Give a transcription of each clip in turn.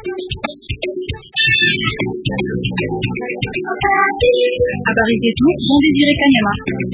Habari zetu Jean Désiré Kanyama.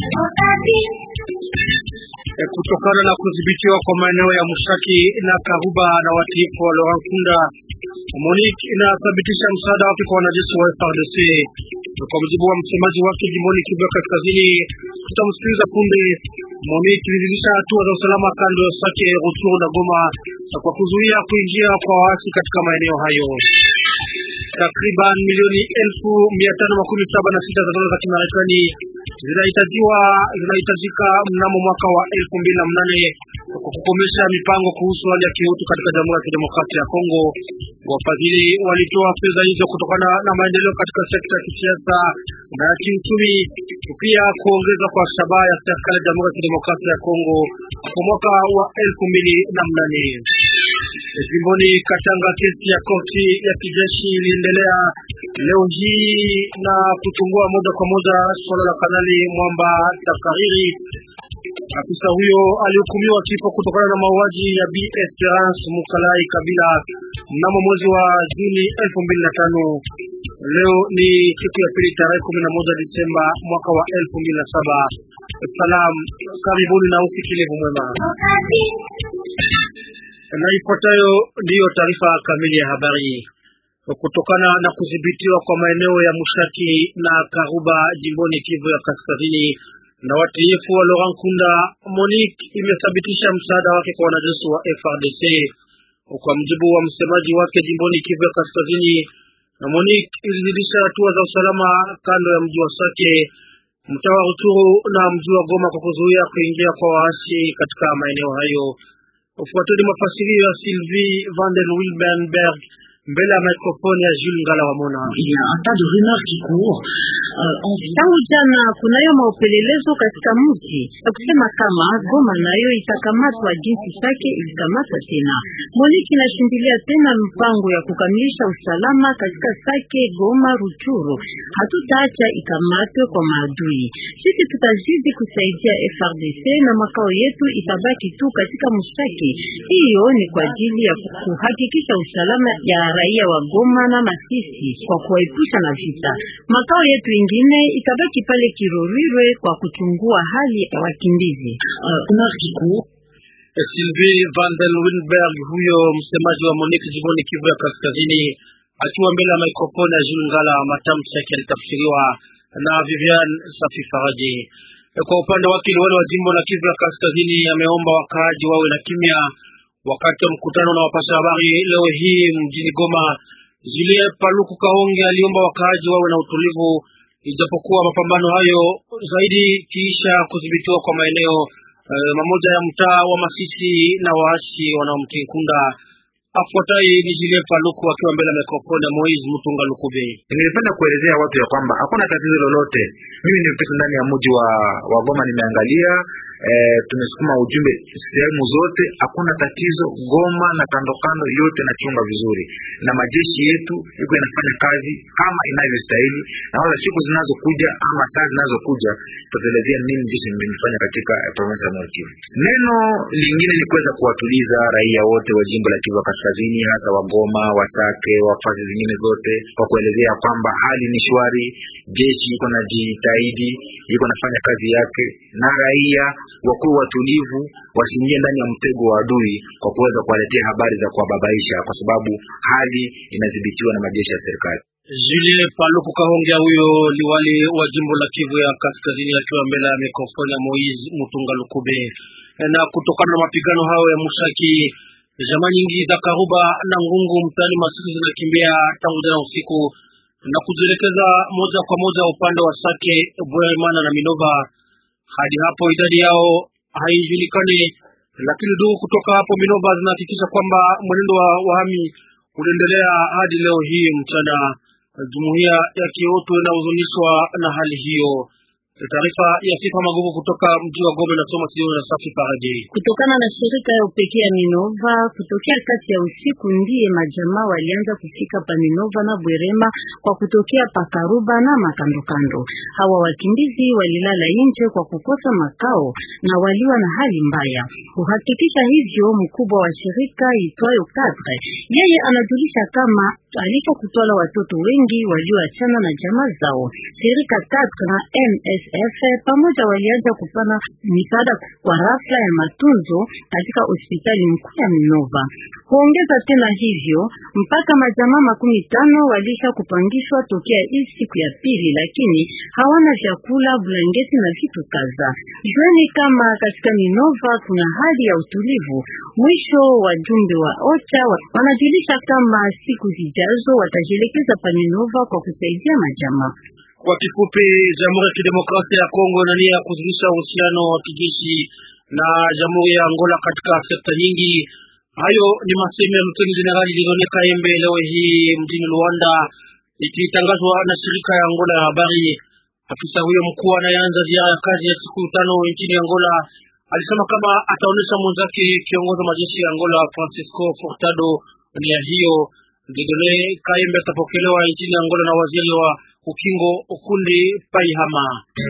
Kutokana na kudhibitiwa kwa maeneo ya Mushaki na Karuba na watiifu wa Laurent Nkunda, MONUC inathibitisha msaada wake kwa wanajeshi wa FARDC. Kwa mujibu wa msemaji wake jimboni Kivu ya Kaskazini, tutamsikiliza punde. MONUC ilizidisha hatua za usalama kando ya Sake, Rutshuru na Goma kwa kuzuia kuingia kwa waasi katika maeneo hayo. Takriban milioni elfu mia tano makumi saba na sita za dola za Kimarekani zinahitajiwa zinahitajika mnamo mwaka wa elfu mbili na mnane kwa kukomesha mipango kuhusu hali ya kiutu katika Jamhuri ya Kidemokrasia ya Kongo. Wafadhili walitoa fedha hizo kutokana na maendeleo katika sekta ya kisiasa na kiuchumi, pia kuongeza kwa shabaha ya serikali ya Jamhuri ya Kidemokrasia ya Kongo kwa mwaka wa elfu mbili na mnane. Jimboni Katanga, kesi ya koti ya kijeshi iliendelea leo hii na kuchungua moja kwa moja suala la Kanali Mwamba Takariri. Afisa huyo alihukumiwa kifo kutokana na mauaji ya Bi Esperance Mukalai Kabila mnamo mwezi wa Juni elfu mbili na tano. Leo ni siku ya pili tarehe kumi na moja Disemba mwaka wa elfu mbili na saba. Salam, karibuni na usikilivu mwema. Na ifuatayo ndiyo taarifa kamili ya habari. Kutokana na kudhibitiwa kwa maeneo ya Mushaki na Karuba jimboni Kivu ya Kaskazini na watiifu wa Laurent Nkunda, MONUC imethibitisha msaada wake kwa wanajeshi wa FARDC. Kwa mjibu wa msemaji wake jimboni Kivu ya Kaskazini, na MONUC ilizidisha hatua za usalama kando ya mji wa Sake, mtaa wa Rutshuru na mji wa Goma kwa kuzuia kuingia kwa waasi katika maeneo hayo. Ufuateni mafasirio ya Sylvie van den Wilbenberg mbele ya mikrofoni ya Jules Ngala Wamona. Tangu jana kunayo maupelelezo katika mji na kusema kama Goma nayo itakamatwa jinsi Sake ilikamatwa tena. MONUC inashindilia tena mpango ya kukamilisha usalama katika Sake, Goma, Ruchuru. Hatutaacha ikamatwe kwa maadui. Sisi tutazidi kusaidia FRDC na makao yetu itabaki tu katika Mushaki. Hiyo ni kwa ajili ya kuhakikisha usalama ya raia wa Goma na Masisi kwa kuwaepusha na vita. Makao yetu ingine itabaki pale Kirorirwe kwa kuchungua hali ya wakimbizi. Sylvie van den Wilberg, huyo msemaji wa MONUC jimboni Kivu ya Kaskazini, akiwa mbele ya mikrofoni ya Jules Ngala. Matamshi yake yalitafsiriwa na Vivian Safi Faraji. Kwa upande wake, liwali wa jimbo la Kivu ya Kaskazini ameomba wakaaji wawe na kimya wakati wa mkutano na wapasha habari leo hii mjini Goma. Julie Paluku Kahonge aliomba wakaaji wawe na utulivu, ijapokuwa mapambano hayo zaidi kiisha kudhibitiwa kwa maeneo uh, mamoja ya mtaa wa Masisi na waasi wanaomtii Nkunda. Afuatai ni Julie Paluku akiwa mbele ya mikrofoni ya Moise Mutunga Lukube. Nilipenda kuelezea watu ya kwamba hakuna tatizo lolote. Mimi nimepita ndani ya mji wa, wa Goma nimeangalia E, tumesukuma ujumbe sehemu zote, hakuna tatizo. Goma na kando kando yote nachunga vizuri, na majeshi yetu iko inafanya kazi kama inavyostahili, na wala siku zinazokuja ama saa zinazokuja tutaelezea nini jeshi limefanya katika province ya Nord Kivu. Neno lingine ni kuweza kuwatuliza raia wote wa jimbo la Kivu Kaskazini, hasa wa Goma, wa Sake, wa fasi zingine zote, kwa kuelezea kwamba hali ni shwari, jeshi iko na jitahidi, iko nafanya kazi yake, na raia wakuwe watulivu, wasiingie ndani ya mtego wa adui kwa kuweza kuwaletea habari za kuwababaisha, kwa sababu hali inadhibitiwa na majeshi ya serikali. Julie Paluku Kahongea, huyo liwali wa jimbo la Kivu ya Kaskazini, akiwa mbele ya mikrofoni ya Moise Mutunga Lukube. Na kutokana na mapigano hayo ya Mushaki, jamaa nyingi za Karuba na Ngungu mtaani Masisi zinakimbia tangu jana usiku na kujielekeza moja kwa moja upande wa Sake, Bweremana na Minova. Hadi hapo idadi yao haijulikani, lakini duru kutoka hapo Minova zinahakikisha kwamba mwenendo wa wahami unaendelea hadi leo hii mchana. Jumuiya ya kiutu inahuzunishwa na hali hiyo. Taarifa ya Sifa Magugu kutoka mji wa Goma inasoma studio na Safi Faraje. Kutokana na shirika ya upekee ya Minova, kutokea kati ya usiku ndiye majamaa walianza kufika pa Minova na Bwerema kwa kutokea pa Karuba na makandokando. Hawa wakimbizi walilala nje kwa kukosa makao na waliwa na hali mbaya. Kuhakikisha hivyo, mkubwa wa shirika itwayo Kadre, yeye anajulisha kama alisha kutwala watoto wengi walioachana na jamaa zao. Shirika Kadre na MSF pamoja walianza kupana misaada kwa rafla ya matunzo katika hospitali mkuu ya Minova. Kuongeza tena hivyo, mpaka majamaa makumi tano walisha kupangishwa tokea hii siku ya pili, lakini hawana vyakula, blanketi na vitu kadha. Jueni kama katika Minova kuna hali ya utulivu. Mwisho wajumbe wa OCHA wanajulisha kama siku zijazo watajielekeza pa Minova kwa kusaidia majamaa. Kwa kifupi, Jamhuri ya Kidemokrasia ya Kongo ina nia ya kuzidisha uhusiano wa kijeshi na Jamhuri ya Angola katika sekta nyingi. Hayo ni masemo ya Luteni Jenerali Dieudonne Kayembe leo hii mjini Luanda, ikitangazwa na shirika ya Angola ya habari. Afisa huyo mkuu anayeanza ziara ya kazi ya siku tano nchini Angola alisema kama ataonesha mwenzake kiongozi wa majeshi ya Angola Francisco Furtado nia hiyo. Dieudonne Kayembe atapokelewa nchini Angola na waziri wa ukingo ukundi Paihama.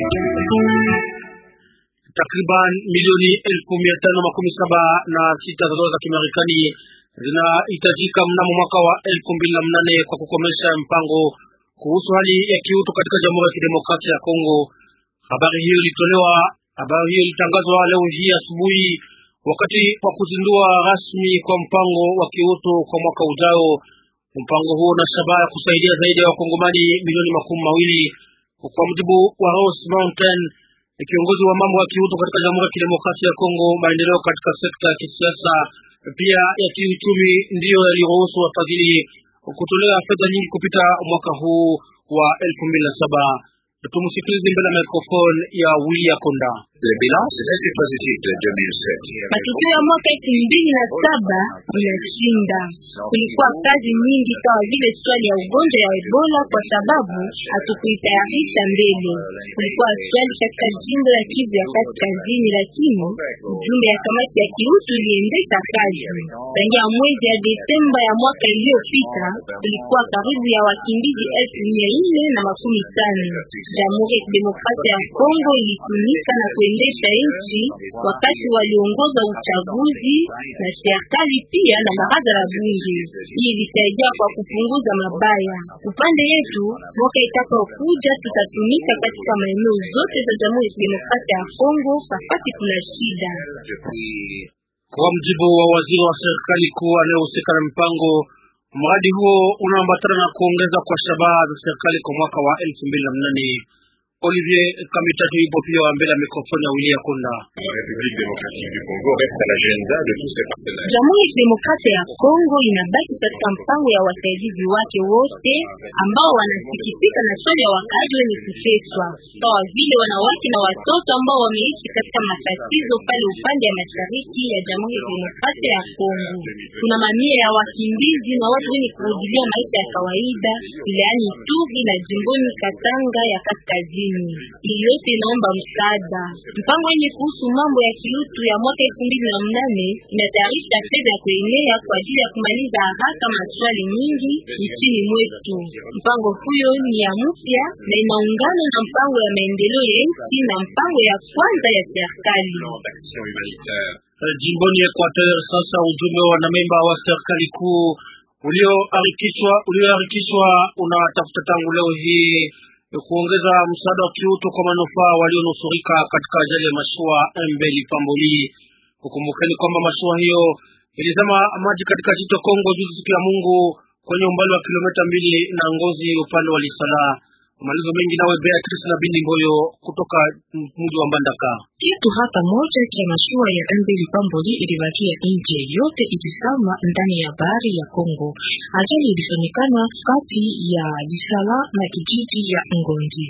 Takriban milioni elfu mia tano makumi saba na sita za dola za Kimarekani zinahitajika mnamo mwaka wa elfu mbili na mnane kwa kukomesha mpango kuhusu hali ya kiutu katika Jamhuri ya Kidemokrasia ya Kongo. Habari hiyo ilitolewa, habari hiyo ilitangazwa leo hii asubuhi wakati wa kuzindua rasmi kwa mpango wa kiutu kwa mwaka ujao. Mpango huo una shabaha ya kusaidia zaidi ya wakongomani milioni makumi mawili kwa mujibu wa Rose Mountain, kiongozi wa mambo ya kiutu katika Jamhuri ya Kidemokrasia ya Kongo. Maendeleo katika sekta ya kisiasa pia ya kiuchumi ndiyo yaliruhusu wafadhili kutolea fedha nyingi kupita mwaka huu wa elfu mbili na saba. Tumusikilize mbele ya microphone ya Willy Konda. Matukio ya mwaka elfu mbili na saba inashinda. Kulikuwa kazi nyingi kama vile swali ya ugonjwa ya Ebola kwa sababu hatukuitayarisha mbele. Kulikuwa swali katika jimbo la Kivu ya Kaskazini, lakini ujumbe ya kamati ya kiutu iliendesha kazi. Tangia mwezi ya Desemba ya mwaka iliyopita, kulikuwa karibu ya wakimbizi elfu mia nne na makumi tano. Jamhuri ya Kidemokrasia ya Kongo ilitumika na kuendesha nchi wakati waliongoza uchaguzi na serikali pia na baraza la bunge. Hii ilisaidia kwa kupunguza mabaya. Upande yetu, mwaka itakaokuja tutatumika katika maeneo zote za Jamhuri ya Kidemokrasia ya Kongo wakati kuna shida. Kwa mjibu wa waziri wa serikali kuu anayehusika na mpango, mradi huo unaambatana na kuongeza kwa shabaha za serikali kwa mwaka wa elfu mbili na mnane. Olivier Kamitatu ipo pia mbele ya mikrofoni ya Willy Konda. Jamhuri ya Kidemokrasia ya Kongo inabaki katika mpango ya wasaidizi wake wote ambao wanasikitika na swali ya wakaaji wenye kuteswa, sawa vile wanawake na watoto ambao wameishi katika matatizo pale upande ya mashariki ya Jamhuri ya Kidemokrasia ya Kongo. Kuna mamia ya wakimbizi na watu wenye kurudilia maisha ya kawaida wilayani Ituri na jimboni Katanga ya Kaskazini. Hii yote inaomba msaada. Mpango yenye kuhusu mambo ya kiutu ya mwaka elfu mbili na mnane inatayarisha fedha ya kuenea kwa ajili ya kumaliza haraka maswali nyingi nchini mwetu. Mpango huyo ni ya mpya na inaungana na mpango ya maendeleo ya nchi na mpango ya kwanza ya serikali. Jimboni Equateur, sasa ujumbe wa wanamemba wa serikali kuu ulioharikishwa ulioharikishwa unatafuta tangu leo hii kuongeza msaada wa kiutu kwa manufaa walionusurika katika ajali ya mashua MV Lipamboli. Ukumbukeni kwamba mashua hiyo ilizama maji katika jito Kongo juzi siku ya Mungu kwenye umbali wa kilomita mbili na Ngozi upande wa Lisala. Malizo mengi nawe Beatrice na Bindi Mboyo kutoka mji wa Mbandaka. Kitu hata moja cha mashua ya MV Lipamboli ilibakia nje, yote ilisama ndani ya bahari ya Kongo. Ajali ilifanyikana kati ya Lisala na kijiji ya Ngongi.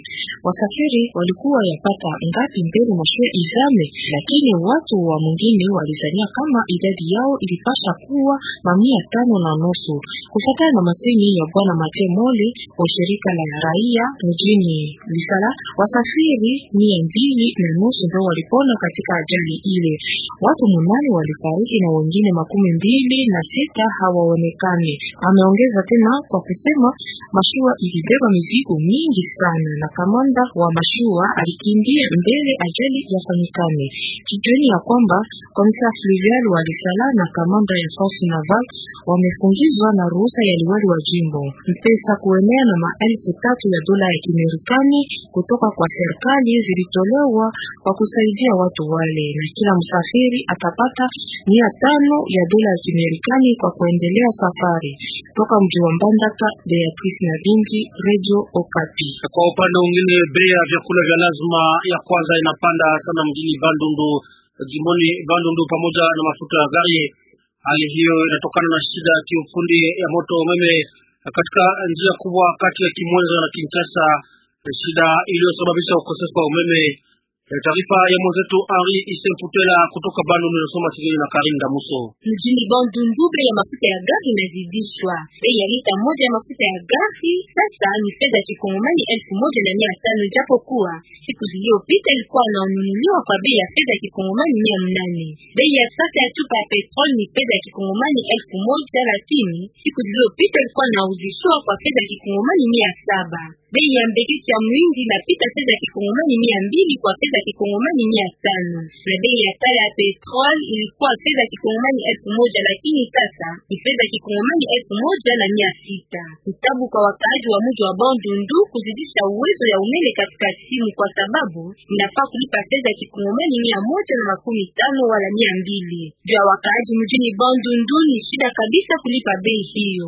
Wasafiri walikuwa yapata ngapi mbele mashua izame, lakini watu wa mwingine walizania kama idadi yao ilipasha kuwa mamia tano na nusu, kufuatana na masemi ya bwana Mate Mole wa shirika la raia mjini Lisala. Wasafiri mia mbili na nusu ndio walipona katika ajali ile. Watu munane walifariki na wengine makumi mbili na sita hawaonekani. Ameongeza tena kwa kusema mashua ilibeba mizigo mingi sana, na kamanda wa mashua alikimbia mbele ajali yafanyikane. Kijueni ya kwamba komisa fluvial wa Lisala na kamanda ya force naval wamefungizwa na ruhusa ya liwali wa jimbo. Mpesa kuenea na maelfu tatu ya dola ya Kimarekani kutoka kwa serikali zilitolewa kwa kusaidia watu wale, na kila msafiri atapata mia tano ya dola ya Kimarekani kwa kuendelea safari toka mji wa Mbandaka. Beatrice na Vingi, Radio Okapi. Kwa upande mwingine, bei ya vyakula vya lazima ya kwanza inapanda sana mjini Bandundu, jimboni Bandundu, pamoja na mafuta ya gari. Hali hiyo inatokana na shida ya kiufundi ya moto umeme katika njia kubwa kati ya Kimwenza na Kinshasa, shida iliyosababisha ukosefu wa umeme. Taarifa ya mwenzetu Henri Isemputela kutoka Bandundu inasoma Sigeli na Karinda Muso. Mjini Bandundu bei ya mafuta ya gari inazidishwa. Bei ya lita moja ya mafuta ya gari sasa ni fedha ya kikongomani elfu moja na mia tano japokuwa siku zilizopita ilikuwa inanunuliwa kwa bei ya fedha ya kikongomani mia mnane. Bei ya sasa ya chupa ya petrol ni fedha ya kikongomani elfu moja lakini siku zilizopita ilikuwa inauzishwa kwa fedha ya kikongomani mia saba. Bei ya mbegeti ya mwindi inapita fedha ya kikongomani mia mbili kwa fedha ya kikongomani mia tano na bei ya tala ya petrol ilikuwa fedha ya kikongomani elfu moja lakini sasa ni fedha ya kikongomani elfu moja na mia sita. Kitabu kwa wakaaji wa mji wa Bandundu kuzidisha uwezo ya umeme katika simu kwa sababu inafaa kulipa fedha ya kikongomani mia moja na makumi tano wala mia mbili. Juu ya wakaaji mjini Bandundu ni shida kabisa kulipa bei hiyo.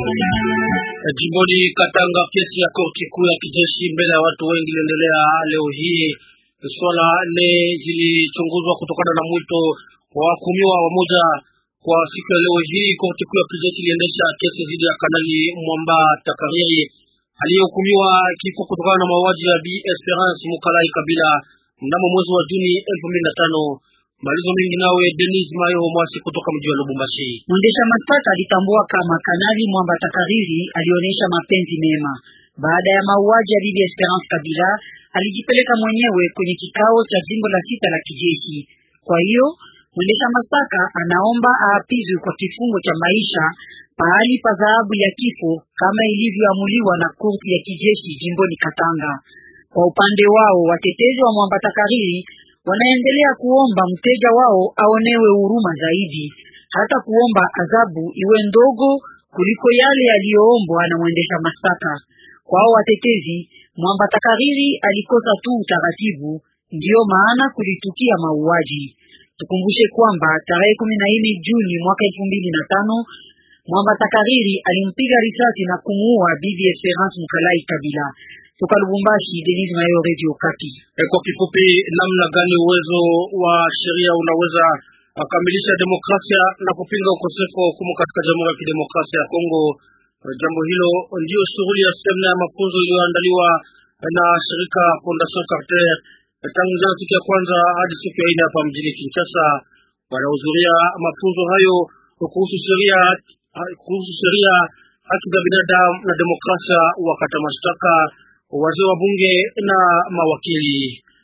Jimboni Katanga, kesi ya korti kuu ya kijeshi mbele ya watu wengi iliendelea leo hii. Swala nne zilichunguzwa kutokana na mwito wa wahukumiwa wamoja. Kwa siku ya leo hii, korti kuu ya kijeshi iliendesha kesi dhidi ya Kanali Mwamba Takariri aliyehukumiwa kifo kutokana na mauaji ya Bi Esperance Mukalai Kabila mnamo mwezi wa Juni elfu mbili na tano. Malizo mengi nawe Denis Mayo Mwasi kutoka mji wa Lubumbashi. Mwendesha mashtaka alitambua kama Kanali Mwamba Takariri alionyesha mapenzi mema baada ya mauaji ya bibi Esperance Kabila. Alijipeleka mwenyewe kwenye kikao cha jimbo la sita la kijeshi. Kwa hiyo mwendesha mashtaka anaomba aapizwe kwa kifungo cha maisha pahali pa adhabu ya kifo kama ilivyoamuliwa na korti ya kijeshi jimboni Katanga. Kwa upande wao watetezi wa Mwamba Takariri wanaendelea kuomba mteja wao aonewe huruma zaidi, hata kuomba adhabu iwe ndogo kuliko yale yaliyoombwa na mwendesha mashtaka. Kwao watetezi, Mwamba Takariri alikosa tu utaratibu, ndiyo maana kulitukia mauaji. Tukumbushe kwamba tarehe kumi na nne Juni mwaka elfu mbili na tano Mwamba Takariri alimpiga risasi na kumuua bibi Esperance Mkalai Kabila. Toka Lubumbashi, Denis Mayo, Radio Kapi. E, kwa kifupi, namna gani uwezo wa sheria unaweza akamilisha demokrasia na kupinga ukosefu wa hukumu katika Jamhuri ya Kidemokrasia ya Kongo? Jambo hilo ndiyo shughuli ya semina ya mafunzo iliyoandaliwa na shirika Fondation Carter tangu jana siku ya kwanza hadi siku ya nne hapa mjini Kinshasa. Wanahudhuria mafunzo hayo kuhusu sheria kuhusu sheria, haki za binadamu na demokrasia, wakata mashtaka, wazee wa bunge na mawakili.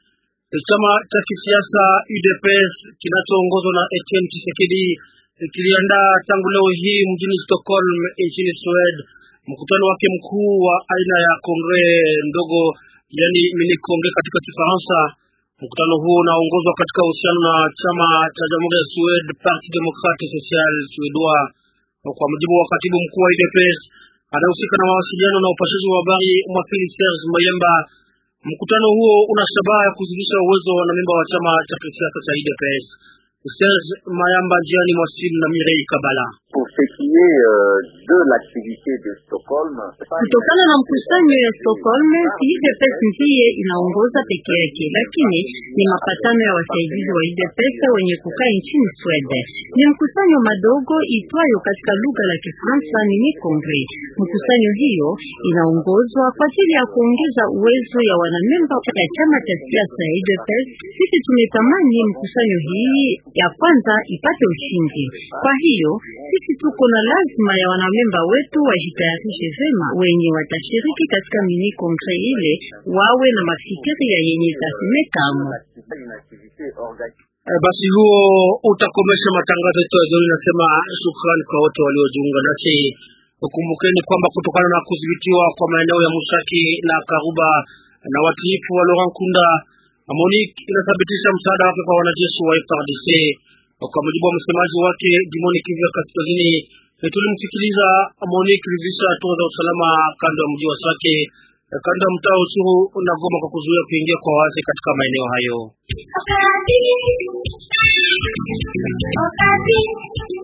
Chama cha kisiasa UDPS kinachoongozwa na Etienne Tshisekedi kiliandaa tangu leo hii mjini Stockholm nchini Sweden mkutano wake mkuu wa aina ya kongre ndogo, yani mini kongre katika Kifaransa. Mkutano huo unaongozwa katika uhusiano na chama cha jamhuri ya Sweden, Parti Democrate Social Suédois. Kwa mujibu wa katibu mkuu wa UDPS anayehusika na mawasiliano na upashaji wa habari mwakili Serge Mayemba, mkutano huo una shabaha ya kuzidisha uwezo wa wanamemba wa chama cha kisiasa cha UDPS. Serge Mayamba, njiani mwasimu na Mirei Kabala. Kutokana na mkusanyo ya Stockholm, si UDPS ndiye inaongoza peke yake, lakini ni mapatano ya wasaidizi wa UDPS wenye kukaa nchini Sweden. Ni mkusanyo madogo itwayo katika lugha la Kifaransa ni Kongre. Mkusanyo hiyo inaongozwa kwa ajili ya kuongeza uwezo ya wanamemba ya chama cha siasa ya UDPS. Sisi tumetamani mkusanyo hii ya kwanza ipate ushindi. Kwa hiyo sisi tuko na lazima ya wanamemba wetu wajitayarishe vema, wenye watashiriki katika mini kongre ile wawe na mafikiria yenye tasemekamo. E, basi huo utakomesha matangazo yetu ya jioni. Nasema shukrani kwa wote waliojiunga nasi. Ukumbukeni kwamba kutokana na kudhibitiwa kwa maeneo ya Mushaki na Karuba na watiifu wa Laurent Nkunda, MONUC inathibitisha msaada wake kwa wanajeshi wa FARDC. Kwa mujibu wa msemaji wake jimboni Kivu ya Kaskazini, tulimsikiliza. MONUC ilivisha hatua za usalama kando ya mji wa Sake, kando ya mtaa Uchuru na Goma kwa kuzuia kuingia kwa waasi katika maeneo hayo.